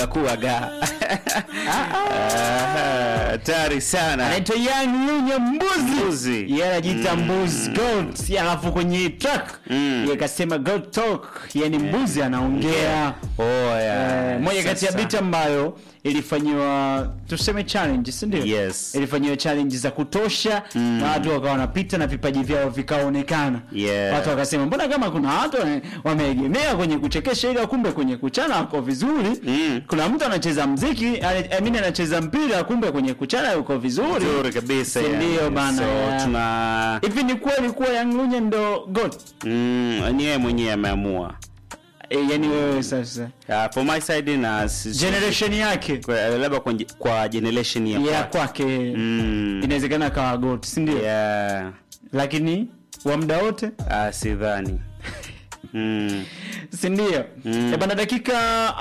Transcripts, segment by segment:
kuaga hatari sana anaitwa Young Lunya Mbuzi, Mbuzi. yeye anajiita Mbuzi Goat, alafu kwenye track Mm. yeye kasema Goat Talk, yani mbuzi anaongea. oh, yeah. Eh, moja kati ya Sasa. beat ambayo ilifanyiwa tuseme challenge, si ndio? Yes. Ilifanyiwa challenge za kutosha na watu wakawa wanapita na vipaji vyao vikaonekana. Yeah. Watu wakasema mbona kama kuna watu wame- wameegemea kwenye kuchekesha ila kumbe kwenye kuchana wako vizuri. Mm. Kuna mtu anacheza mziki, I mean anacheza mpira kumbe kwenye kuchana yuko vizuri. Nzuri kabisa Si yani. ndio bana, so, yeah. tuna Hivi ni kweli kuwa Young Lunya ndo God? mm, ni yeye mwenyewe ameamua E, yani wewe sasa uh, for my side na si- generation yake kwa- labda kwa, kwa generation ya ya kwake. kwake mm, inawezekana akawa God, si ndio? yeah. Lakini wa muda wote uh, sidhani mm. si ndio? Mm. Eh, bana dakika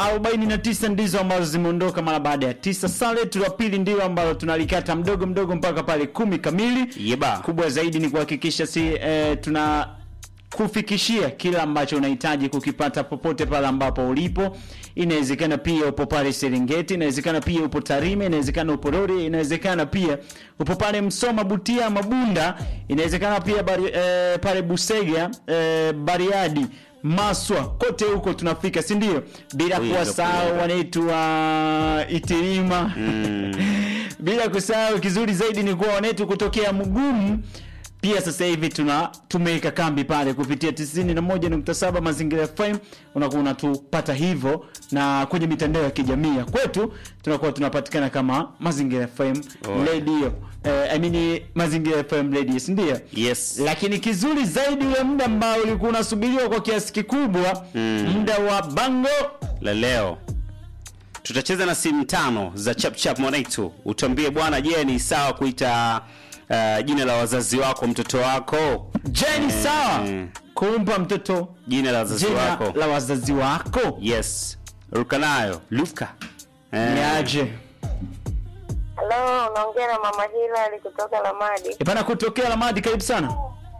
49 ndizo ambazo zimeondoka mara baada ya tisa. Saa letu la pili ndio ambalo tunalikata mdogo mdogo mpaka pale kumi kamili. Yeba. Kubwa zaidi ni kuhakikisha si eh, tuna kufikishia kila ambacho unahitaji kukipata popote pale ambapo ulipo. Inawezekana pia upo pale Serengeti, inawezekana pia upo Tarime, inawezekana upo Rori, inawezekana pia upo pale Msoma, Butia, Mabunda, inawezekana pia bari, eh, pale Busega, eh, Bariadi, Maswa, kote huko tunafika, si ndio? Bila Kuiga, kuwasahau kuiga. wanetu wa Itilima bila kusahau kizuri zaidi ni kuwa wanetu kutokea Mgumu pia sasa hivi tuna tumeweka kambi pale kupitia 91.7 Mazingira FM, unakuwa unatupata hivyo, na kwenye mitandao ya kijamii ya kwetu tunakuwa tunapatikana kama Mazingira FM Oh. radio eh, I mean Mazingira FM radio, si ndio? yes Lakini kizuri zaidi ule muda ambao ulikuwa unasubiriwa kwa kiasi kikubwa, muda wa bango la leo tutacheza na simu tano za chapchap mwanaitu utambie bwana je ni sawa kuita uh, jina la wazazi wako mtoto wako Jeni, sawa eh. kumpa mtoto jina la wazazi jina wako la wazazi wako yes ruka nayo luka Eh, ni aje? Halo, unaongea na mama Hilali kutoka Lamadi. Ipana kutokea Lamadi, karibu sana.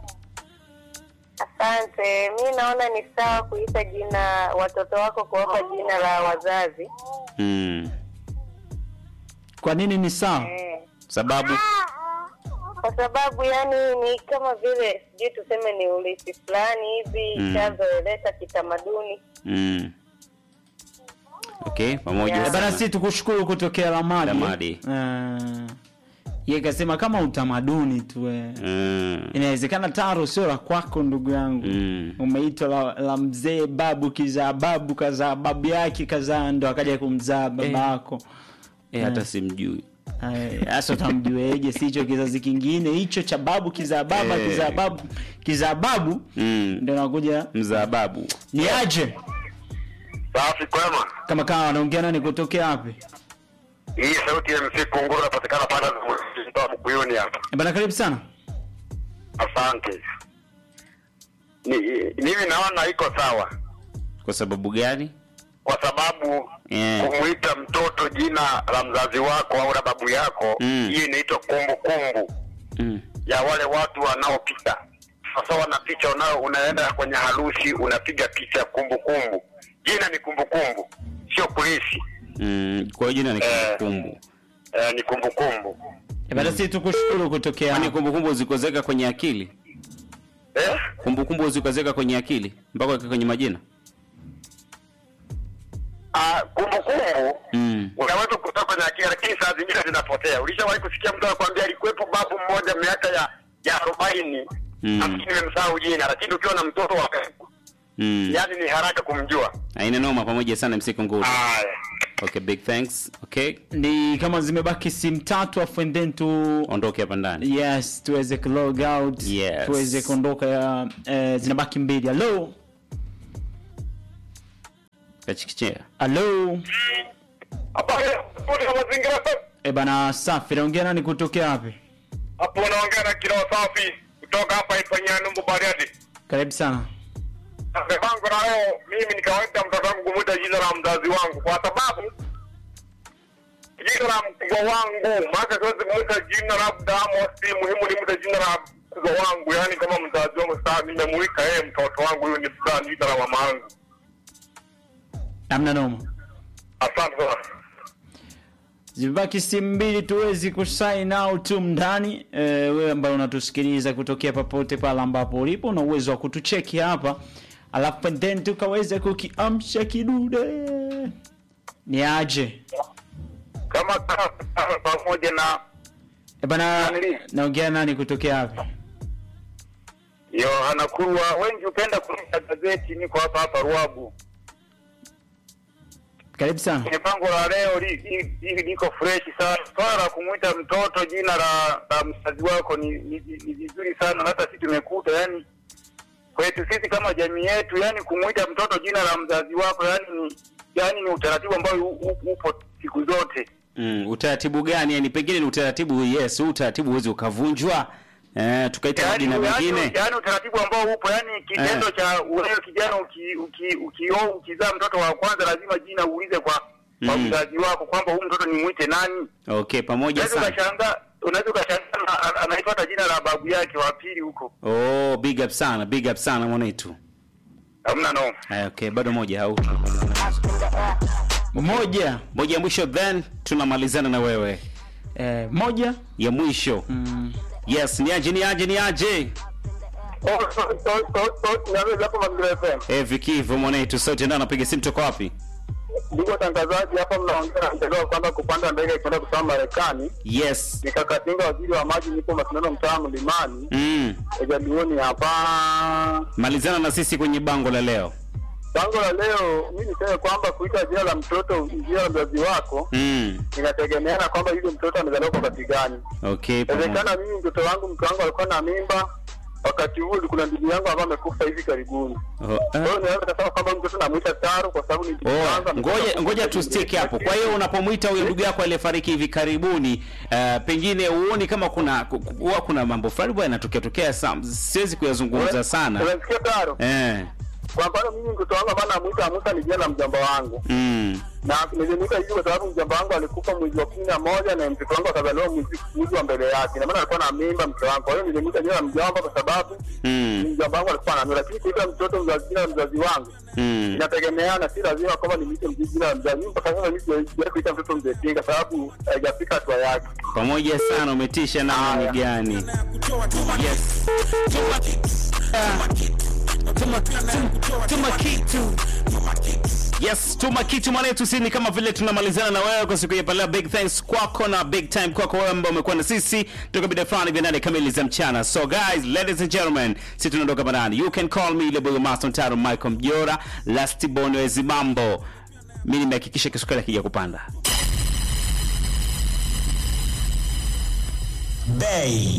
Asante. Mi naona ni sawa kuita jina watoto wako kuwapa jina la wazazi mm. Kwa nini ni sawa? eh. sababu Kwa sababu yani ni kama vile sijui tuseme ni urithi fulani hivi Mm. chazoeleka kitamaduni. mm. okay pamoja Yeah. Eh, Bana, sana. si tukushukuru kutokea Lamadi. Lamadi. Uh, ye kasema kama utamaduni tu eh. mm. Inawezekana taro sio la kwako ndugu yangu Mm. umeitwa la, la mzee babu kizaa babu kazaa babu yake kazaa ndo akaja kumzaa babako eh, hata simjui Eh, hasa utamjueje? Si hicho kizazi kingine hicho cha babu kizaa baba Eh. kizaa babu kizaa babu mm. ndio nakuja mzababu ni aje Safi kwema. kama kawa wanaongea nani kutokea wapi Hii sauti ya MC Kunguru inapatikana pale mtaa Mkuyuni hapa. Eh, bana karibu sana Asante. Ni, mimi naona iko sawa kwa sababu gani kwa sababu Eh. kumuita mtoto jina la mzazi wako au la babu yako Mm. hii inaitwa kumbukumbu mm. ya wale watu wanaopita. Sasa wana picha unao, unaenda kwenye harusi unapiga picha kumbukumbu. Jina ni kumbukumbu, sio kulisi. Mm. kwa hiyo jina ni Eh. kumbukumbu Eh, ni kumbukumbu. Eh, bana si tukushukuru kutokea kwani kumbukumbu zikozeka kwenye akili Eh? kumbukumbu zikozeka kwenye akili mpaka weka kwenye majina Ah, kumbukumbu mm. unaweza kutoka kwenye akili lakini saa zingine zinapotea. Ulishawahi kusikia mtu anakuambia alikuwepo babu mmoja miaka ya ya arobaini Mm. nafikiri nimemsahau jina, lakini ukiwa na mtoto wa karibu mm. yani ni haraka kumjua. aina noma pamoja sana msiku nguru Haya, okay big thanks okay ni kama zimebaki simu tatu afu and then tu ondoke hapa ndani yes tuweze ku log out Yes. tuweze kuondoka ya eh, zinabaki mbili halo kachikichea halo hapa kuna mazingira e bana safi naongea nani kutokea wapi hapo, unaongea na kilo safi kutoka hapa ifanyia numbu Bariadi. karibu sana Mpango na leo mimi nikawaita mtoto wangu kumuita jina la mzazi wangu kwa sababu jina la mkubwa wangu, maana siwezi kumuita jina labda Amos, muhimu nimwite jina la mkubwa wangu, yani kama mzazi wangu. Sasa nimemuita yeye mtoto wangu, huyu ni fulani, jina la mama yangu. amna noma Asante sana. zimebaki simu mbili tuwezi kusign out tu mndani e, wewe ambaye unatusikiliza kutokea popote pale ambapo ulipo una uwezo wa kutucheki hapa alafu then tukaweza kukiamsha kidude ni aje Kama kama pamoja na e bana Nani? naongea nani kutokea hapa Yohana Kurwa, wengi hupenda kunisha gazeti, niko hapa hapa Ruabu. karibu sana Kwenye bango la leo li- li- hili liko fresh sana. Swala la kumwita mtoto jina la, la mzazi wako ni ni ni vizuri sana, na hata sisi tumekuta yani kwetu sisi kama jamii yetu, yani kumwita mtoto jina la mzazi wako yani ni yani ni utaratibu ambao u- u- upo siku zote. Mm, utaratibu gani? Yani pengine ni utaratibu yes, huu utaratibu huwezi ukavunjwa. Eh, tukaita yani, majina yani, mengine. yani utaratibu ambao upo yani kitendo Eh. cha wewe kijana uki, uki, ukioa ukizaa mtoto wa kwanza lazima jina uulize kwa kwa Mm. mzazi wako kwamba huyu mtoto ni mwite nani. Okay, pamoja Unaweza sana. ukashangaa unaweza ukashangaa na- ana- anaitwa hata jina la babu yake wa pili huko. Oh, big up sana, big up sana mwanetu. Hamna no. Eh, okay, bado moja au moja moja ya mwisho then tunamalizana na wewe. e, moja Ya mwisho. mm, Yes, ni aje ni aje ni aje. Oh, so so so so naweza hapo Mazingira FM. Eh, Vikivu mwanetu sote ndio anapiga simu toka wapi? Ndugu watangazaji, hapa mnaongea na mtandao kwanza kupanda ndege kwenda kusoma Marekani. Yes. Nikakatinga waziri wa maji, nipo mashindano mtaa Mlimani, Mm. Ejaduoni hapa. Malizana na sisi kwenye bango la leo. Bango la leo, mi niseme kwamba kuita jina la mtoto jina la mzazi wako Mm. inategemeana kwamba yule mtoto amezaliwa kwa wakati gani. Okay, pamoja. Inawezekana mimi mtoto wangu mke wangu alikuwa na mimba wakati huo, kuna ndugu yangu ambaye amekufa hivi karibuni. Oh, Kwa eh. hiyo naweza kusema kwamba mtoto namuita Taro kwa sababu ni ndugu Oh, yangu. amekufa ngoja ngoja kwa tu stick hapo. Kwa hiyo unapomwita huyo ndugu yako aliyefariki hivi karibuni, uh, pengine uoni kama kuna ku- ku- huwa kuna mambo fulani bwana yanatokea tokea sana. Siwezi kuyazungumza sana. Unasikia Taro? Eh. Kwa mfano mimi mtoto wangu ambaye namuita Musa ni jina la mjomba wangu. Mm. Na nilimuita hivi kwa sababu mjomba wangu alikufa mwezi wa kumi na moja na mtoto wangu akazaliwa mwezi mwezi wa mbele yake. Na maana alikuwa na mimba mke wangu. Kwa hiyo nilimuita jina la mjomba kwa sababu Mm. mjomba wangu alikuwa na mimba. Lakini kuita mtoto mzazi jina la mzazi wangu Mm. inategemeana, si lazima kwamba nimwite mzazi jina la mzazi. Mimi mpaka sasa mimi sijawahi kuita mtoto mzee Tinga sababu haijafika hatua yake. Pamoja sana umetisha namna ni gani? Yes. Tuma, tuma, tuma kitu. Yes, tuma kitu mwanetu, si ni kama vile tunamalizana na wewe kwa siku ya leo. Big thanks kwako na big time kwako wewe ambao umekuwa na sisi toka bida fulani vya nane kamili za mchana. So guys, ladies and gentlemen, si tunaondoka barani. You can call me Leboyo Master Taro Michael Mjora, Last Bonwezi Mambo. Mimi nimehakikisha kisukari akija kupanda. Bay